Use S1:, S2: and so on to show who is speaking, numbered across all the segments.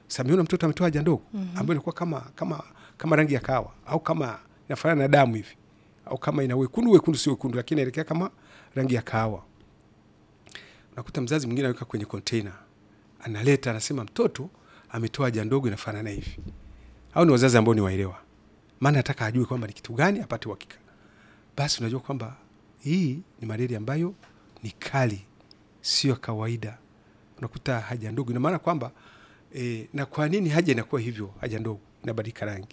S1: Sasa ameona mtoto ametoa haja ndogo ambayo inakuwa kama kama kama rangi ya kawa au kama inafanana na damu hivi au kama ina wekundu wekundu, sio wekundu, lakini inaelekea kama rangi ya kahawa. Unakuta mzazi mwingine anaweka kwenye container, analeta, anasema mtoto ametoa haja ndogo inafanana hivi. Au ni wazazi ambao ni waelewa, maana nataka ajue kwamba ni kitu gani, apate uhakika. Basi unajua kwamba hii ni malaria ambayo ni kali, sio kawaida. Unakuta haja ndogo, ina maana kwamba e, na kwa nini haja inakuwa hivyo? Haja ndogo inabadilika rangi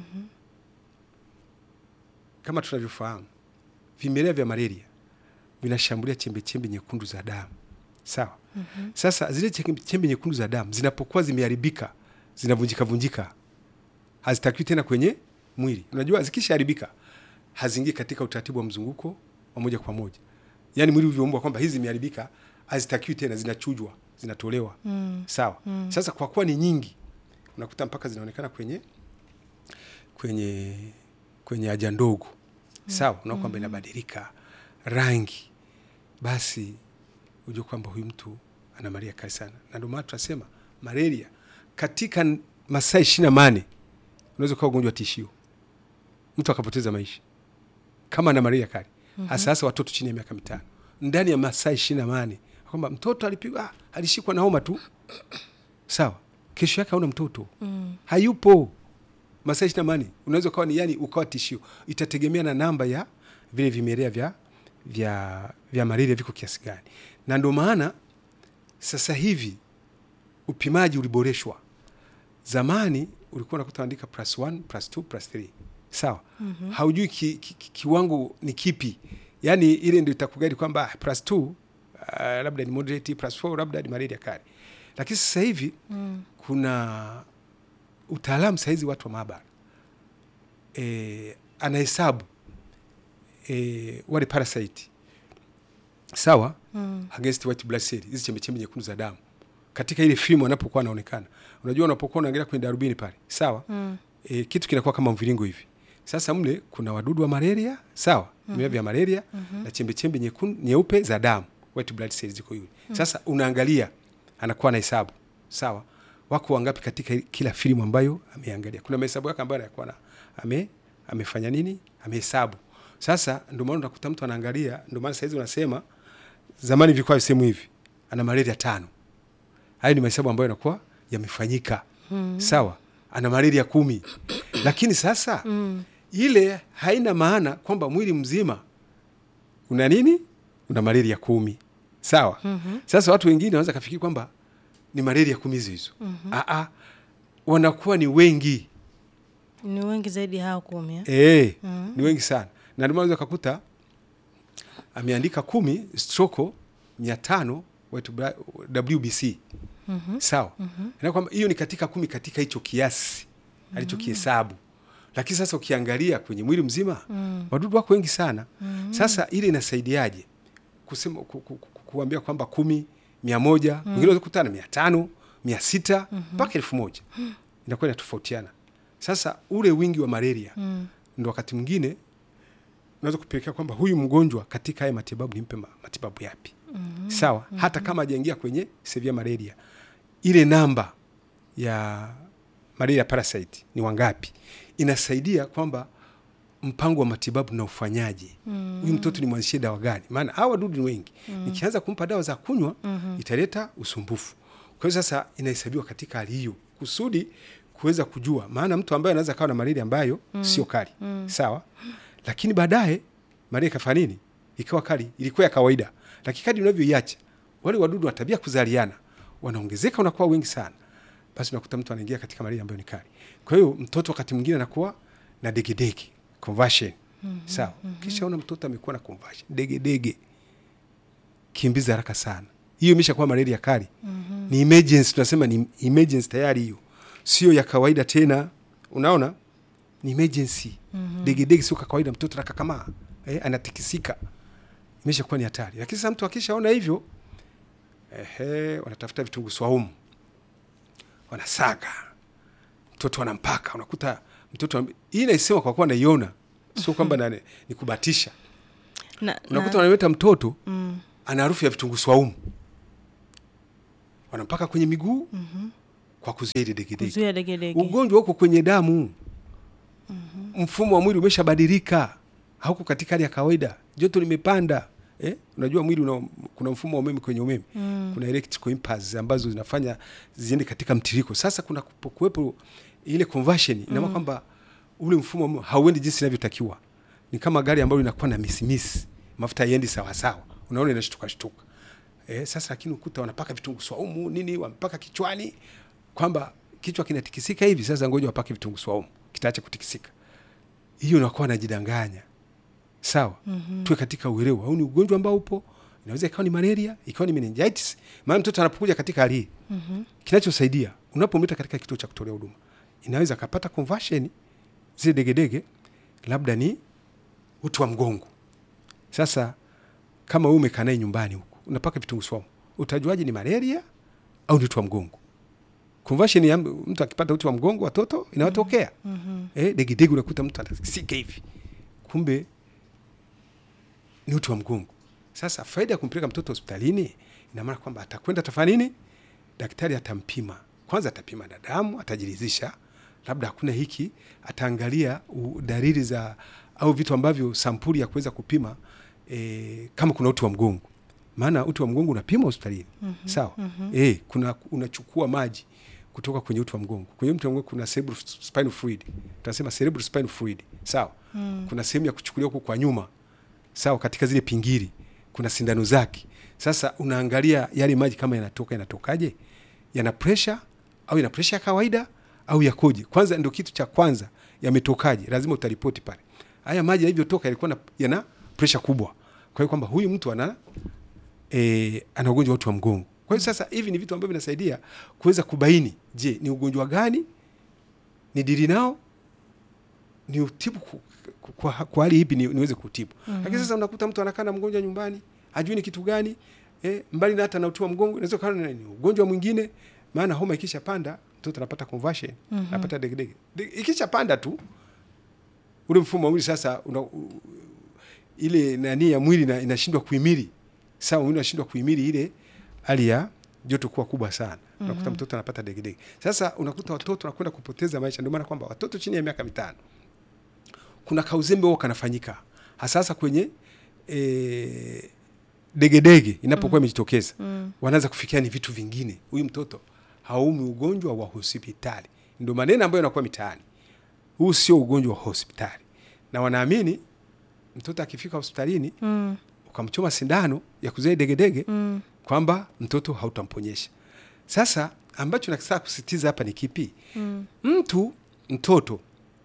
S1: kama tunavyofahamu vimelea vya malaria vinashambulia chembe chembe nyekundu za damu sawa. Sasa zile chembe chembe nyekundu za damu zinapokuwa zimeharibika, zinavunjika vunjika, hazitakiwi tena kwenye mwili. Unajua, zikishaharibika haziingii katika utaratibu wa mzunguko wa moja kwa moja, yaani mwili ulivyoumbwa kwamba hizi zimeharibika, hazitakiwi tena, zinachujwa, zinatolewa sawa. Sasa kwa kuwa ni nyingi, unakuta mpaka zinaonekana kwenye kwenye kwenye haja ndogo sawa, unaona kwamba inabadilika rangi, basi ujue kwamba huyu mtu ana malaria kali sana, na ndio maana tunasema malaria katika n- masaa ishirini na mane unaweza kuwa ugonjwa tishio, mtu akapoteza maisha kama ana malaria kali, hasa hasa watoto chini ya miaka mitano, ndani ya masaa ishirini na mane kwamba mtoto alipigwa, ah, alishikwa na homa tu sawa, kesho yake hauna mtoto hayupo masaa ishirini na mane unaweza ukawa ni yani ukawa tishio. Itategemea na namba ya vile vimelea vya vya vya malaria viko kiasi gani, na ndio maana sasa hivi upimaji uliboreshwa. Zamani ulikuwa unakuta andika plus one, plus two, plus three sawa, haujui ki, ki, ki, kiwango ni kipi, yani ile ndio itakugadi kwamba ah, plus two uh, labda ni moderate, plus four labda ni malaria kali, lakini sasa hivi kuna utaalamu sahizi watu wa maabara e, anahesabu e, wale parasite sawa against white blood cell, hizi chembechembe nyekundu za damu katika ile fimu anapokuwa anaonekana. Unajua, unapokuwa unaangalia kwenye darubini pale sawa e, kitu kinakuwa kama mviringo hivi. Sasa mle kuna wadudu wa malaria sawa, vimelea vya malaria na chembechembe nyekundu nyeupe za damu white blood cells ziko yule. Sasa unaangalia, anakuwa anahesabu sawa wako wangapi katika kila filamu ambayo ameangalia. Kuna mahesabu yake ambayo anakuwa na ame amefanya nini, amehesabu. Sasa ndio maana unakuta mtu anaangalia, ndio maana saizi unasema zamani vilikuwa visemu hivi, ana malaria tano. Hayo ni mahesabu ambayo yanakuwa yamefanyika sawa, ana malaria kumi, lakini sasa ile haina maana kwamba mwili mzima una nini, una malaria kumi sawa. Sasa watu wengine wanaweza kafikiri kwamba ni malaria kumi hizo hizo. Aa, wanakuwa ni wengi
S2: Ni wengi zaidi hao kumi eh?
S1: e, ni wengi sana, na ndio maana unaweza kukuta ameandika kumi stroko mia tano wetu bra- WBC sawa, na kwamba hiyo ni katika kumi katika hicho kiasi alichokihesabu, lakini sasa ukiangalia kwenye mwili mzima wadudu wako wengi sana. Sasa ile inasaidiaje kusema ku, ku, ku, kuambia kwamba kumi mia moja wengine wanaweza kukutana mia tano mia sita mpaka elfu moja inakuwa inatofautiana. Sasa ule wingi wa malaria ndo wakati mwingine unaweza kupelekea kwamba huyu mgonjwa katika haya matibabu nimpe ma- matibabu yapi? Sawa, hata kama hajaingia kwenye severe malaria, ile namba ya malaria parasite ni wangapi, inasaidia kwamba mpango wa matibabu na ufanyaje. Huyu mtoto ni mwanzishie dawa gani? Maana hawa wadudu ni wengi, nikianza kumpa dawa za kunywa italeta usumbufu. Kwa hiyo sasa inahesabiwa katika hali hiyo kusudi kuweza kujua, maana mtu ambaye anaweza kawa na malaria ambayo sio kali sawa, lakini baadaye malaria ikafanya nini, ikawa kali, ilikuwa ya kawaida, lakini kadri unavyoiacha wale wadudu wa tabia kuzaliana wanaongezeka, wanakuwa wengi sana, basi unakuta mtu anaingia katika malaria ambayo ni kali. Kwa hiyo mtoto wakati mwingine anakuwa na degedege conversion sawa. Kisha una mtoto amekuwa na conversion degedege, kimbiza haraka sana, hiyo imeshakuwa malaria kali. Ni emergency, tunasema ni emergency tayari, hiyo sio ya kawaida tena. Unaona, ni emergency. Degedege sio kwa kawaida, mtoto anakakamaa eh, anatikisika, imeshakuwa ni hatari. Lakini sasa mtu akishaona hivyo, ehe, wanatafuta vitunguu swaumu, wanasaga mtoto anampaka, unakuta mtoto am- hii naisema kwa kuwa naiona, sio kwamba na- ni kubatisha.
S2: Na,
S1: Unakuta
S2: na,
S1: wanaleta mtoto
S2: mm,
S1: ana harufu ya vitunguu swaumu, wanampaka kwenye miguu kwa kuzuia ile degedege.
S2: kuzuia degedege.
S1: Ugonjwa uko kwenye damu, mfumo wa mwili umeshabadilika, hauko katika hali ya kawaida, joto limepanda. Eh, unajua mwili una, kuna mfumo wa umeme kwenye umeme
S2: Mm.
S1: kuna electrical impulse ambazo zinafanya ziende katika mtiriko. Sasa kuna kupo- kuwepo ile conversion, ina maana kwamba ule mfumo wa umeme hauendi jinsi inavyotakiwa. Ni kama gari ambalo linakuwa na misimisi, mafuta haiendi sawa sawa, unaona inashtuka shtuka. Eh, sasa lakini ukuta wanapaka vitunguu swaumu nini, wamepaka kichwani kwamba kichwa kinatikisika hivi, sasa ngoja wapake vitunguu swaumu kitaacha kutikisika. Hiyo unakuwa najidanganya. Sawa, tuwe katika uelewa. Huu ni ugonjwa ambao upo, inaweza ikawa ni malaria, ikawa ni meningitis. Maana mtoto anapokuja katika hali hii, kinachosaidia unapomleta katika kituo cha kutolea huduma, inaweza akapata conversion zile degedege, labda ni uti wa mgongo. Sasa kama wewe umekaa naye nyumbani huko unapaka vitunguu swaumu, utajuaje ni malaria au ni uti wa mgongo? Conversion ya mtu akipata uti wa mgongo, watoto inawatokea
S2: Mhm.
S1: eh, degedege unakuta mtu anasika hivi, kumbe ni uti wa mgongo. Sasa faida ya kumpeleka mtoto hospitalini ina maana kwamba atakwenda atafanya nini? Daktari atampima kwanza, atapima na damu, atajiridhisha labda hakuna hiki, ataangalia u- dalili za au vitu ambavyo sampuli ya kuweza kupima e, kama kuna uti wa mgongo, maana uti wa mgongo unapima hospitalini sawa. Eh, kuna unachukua maji kutoka kwenye uti wa mgongo. Kwenye uti wa mgongo kuna cerebral spinal fluid, tunasema cerebral spinal fluid sawa. Kuna sehemu ya kuchukulia huko kwa nyuma sawa, katika zile pingili kuna sindano zake. Sasa unaangalia yale maji kama yanatoka, yanatokaje, yana pressure au yana pressure ya kawaida au yakoje? Kwanza ndio kitu cha kwanza, yametokaje, lazima utaripoti pale. Haya maji yalivyotoka yalikuwa na, yana pressure kubwa, kwa hiyo kwamba huyu mtu ana e, ana ugonjwa wa uti wa mgongo. Kwa hiyo sasa hivi ni vitu ambavyo vinasaidia kuweza kubaini, je, ni ugonjwa gani ni dili nao ni utibu ku- ku- kwa, kwa hali ipi ni, niweze kutibu. Lakini sasa unakuta mtu anakaa na mgonjwa nyumbani hajui ni kitu gani eh, mbali na hata na uti wa mgongo inaweza kuwa ni ni ugonjwa mwingine, maana homa ikisha panda mtoto anapata conversion anapata degedege. De- Ikisha panda tu ule mfumo wa mwili sasa una, u, ile nani ya mwili ina- inashindwa kuhimili sawa, mwili unashindwa kuhimili ile hali ya joto kuwa kubwa sana, unakuta mtoto anapata degedege. Sasa unakuta watoto wanakwenda kupoteza maisha. Ndio maana kwamba watoto chini ya miaka mitano kuna kauzembe huo kanafanyika hasasa kwenye e, degedege inapokuwa imejitokeza
S2: Mm.
S1: wanaanza kufikia ni vitu vingine. Huyu mtoto haumi ugonjwa wa hospitali, ndio maneno ambayo yanakuwa mitaani. Huu sio ugonjwa wa hospitali, na wanaamini mtoto akifika hospitalini
S2: Mm.
S1: ukamchoma sindano ya kuzuia degedege
S2: Mm.
S1: kwamba mtoto hautamponyesha. Sasa ambacho nataka kusisitiza hapa ni kipi?
S2: Mm.
S1: Mtu mtoto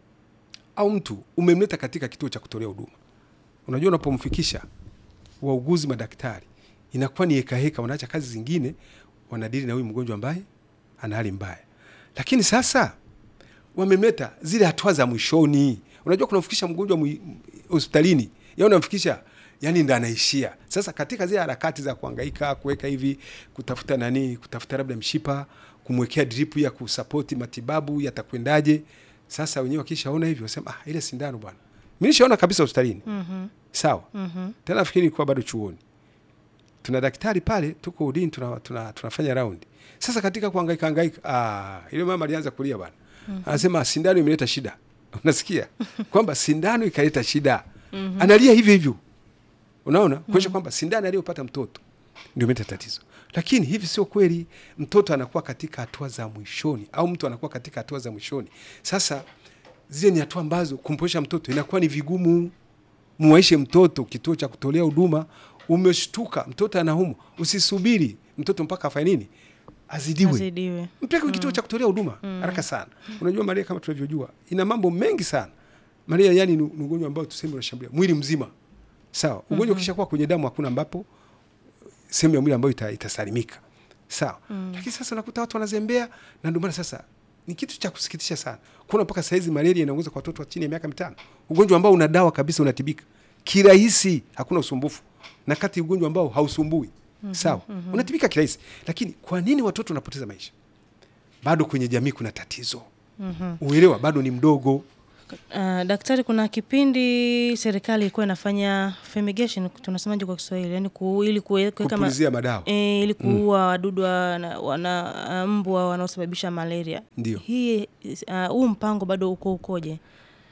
S1: au mtu umemleta katika kituo cha kutolea huduma, unajua, unapomfikisha wauguzi, madaktari, inakuwa ni hekaheka, wanaacha kazi zingine, wanadili na huyu mgonjwa ambaye ana hali mbaya. Lakini sasa wamemleta zile hatua za mwishoni. Unajua, kunamfikisha mgonjwa mwi- hospitalini, ya unamfikisha yani ndo anaishia sasa katika zile harakati za kuhangaika kuweka hivi kutafuta nani kutafuta labda mshipa kumwekea drip ya kusapoti matibabu yatakwendaje sasa wenyewe wakishaona hivi wasema ah, ile sindano bwana mi nishaona kabisa hospitalini
S2: Mhm.
S1: sawa
S2: Mhm.
S1: tena nafikiri ilikuwa bado chuoni tuna daktari pale tuko udini tuna, tuna, tunafanya raundi sasa katika kuhangaika hangaika ah, ile mama alianza kulia bwana anasema sindano imeleta shida unasikia kwamba sindano ikaleta shida analia hivyo hivyo unaona kuonyesha kwamba sindano aliyopata mtoto ndio imeleta tatizo lakini hivi sio kweli mtoto anakuwa katika hatua za mwishoni au mtu anakuwa katika hatua za mwishoni sasa zile ni hatua ambazo kumponyesha mtoto inakuwa ni vigumu muwaishe mtoto kituo cha kutolea huduma umeshtuka mtoto anaumwa usisubiri mtoto mpaka afanye nini azidiwe
S2: Azidiwe.
S1: mpeke kituo cha kutolea huduma haraka sana unajua malaria kama tunavyojua ina mambo mengi sana malaria yani ni ni ugonjwa ambao tuseme unashambulia mwili mzima sawa ugonjwa ukishakuwa kwenye damu hakuna ambapo sehemu ya mwili ambayo ita, itasalimika sawa lakini sasa unakuta watu wanazembea na ndio maana sasa ni kitu cha kusikitisha sana kuna mpaka saizi malaria inaongoza kwa watoto wa chini ya miaka mitano ugonjwa ambao una dawa kabisa unatibika kirahisi hakuna usumbufu na kati ugonjwa ambao hausumbui sawa unatibika kirahisi lakini kwa nini watoto wanapoteza maisha bado kwenye jamii kuna tatizo
S2: Mhm.
S1: uelewa bado ni mdogo
S2: Uh, daktari, kuna kipindi serikali ilikuwa inafanya fumigation, tunasemaje kwa Kiswahili? Yani ku, ili kuwe- kuweka ma-
S1: kupulizia madawa
S2: e, ili kuua wadudu wana, wana mbwa wanaosababisha malaria.
S1: Ndio.
S2: Hii uh, huu mpango bado uko ukoje?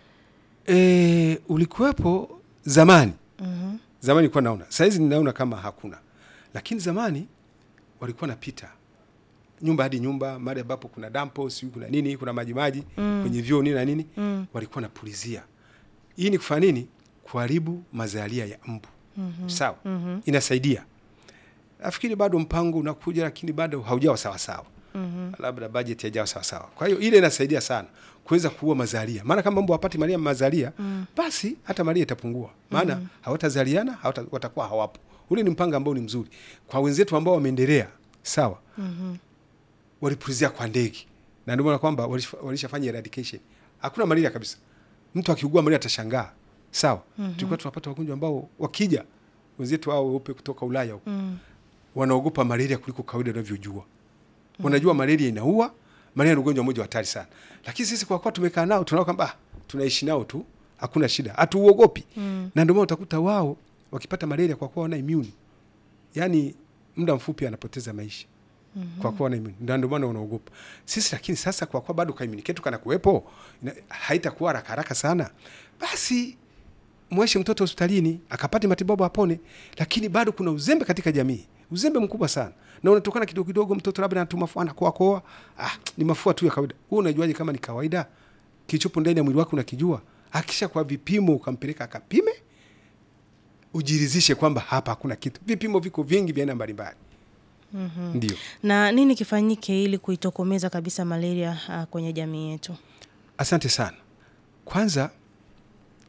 S1: e, ulikuwepo zamani
S2: Mhm.
S1: zamani nilikuwa naona sahizi ninaona kama hakuna lakini zamani walikuwa napita nyumba hadi nyumba mahali ambapo kuna dampo siu kuna nini kuna maji maji
S2: Mm.
S1: kwenye vyoo nini na nini
S2: Mm.
S1: walikuwa napulizia hii ni kufanya nini kuharibu mazalia ya mbu
S2: Mhm.
S1: sawa
S2: Mhm.
S1: inasaidia nafikiri bado mpango unakuja lakini bado haujawa sawasawa
S2: Mhm.
S1: labda bajeti haijawa sawasawa kwa hiyo ile inasaidia sana kuweza kuua mazalia maana kama mbu hapati malia mazalia
S2: Mm.
S1: basi hata malia itapungua maana hawatazaliana hawata, watakuwa hawapo ule ni mpango ambao ni mzuri kwa wenzetu ambao wameendelea sawa
S2: Mhm.
S1: walipulizia kwa ndege na ndio maana kwamba walisha- walishafanya eradication hakuna malaria kabisa mtu akiugua malaria atashangaa sawa
S2: Mhm.
S1: tulikuwa tunapata wagonjwa ambao wakija wenzetu hao weupe kutoka ulaya huko
S2: Mm.
S1: wanaogopa malaria kuliko kawaida unavyojua wanajua malaria inaua malaria ni ugonjwa mmoja wa hatari sana lakini sisi kwa kuwa tumekaa nao tunaona kwamba ah, tunaishi nao tu hakuna shida hatuuogopi
S2: Mm.
S1: na ndio maana utakuta wao wakipata malaria kwa kuwa wana immune yaani muda mfupi anapoteza maisha
S2: Mhm.
S1: kwa kuwa wana immune na ndio maana wanaogopa sisi lakini sasa kwa kuwa bado kaimuni ketu kana kuwepo ina- haitakuwa haraka haraka sana basi mweshe mtoto hospitalini akapate matibabu apone lakini bado kuna uzembe katika jamii uzembe mkubwa sana na unatokana kidogo kidogo mtoto labda anatu mafua anakoa koa ah, ni mafua tu ya kawaida wewe unajuaje kama ni kawaida kilichopo ndani ya mwili wake unakijua akisha kwa vipimo ukampeleka akapime ujirizishe kwamba hapa hakuna kitu vipimo viko vingi vya aina mbalimbali
S2: Mhm.
S1: ndio
S2: Na nini kifanyike ili kuitokomeza kabisa malaria uh, kwenye jamii yetu?
S1: asante sana kwanza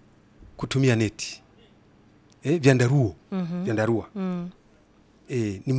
S1: kutumia neti eh, vyandaruo
S2: Mhm.
S1: vyandarua
S2: Mm.
S1: eh, ni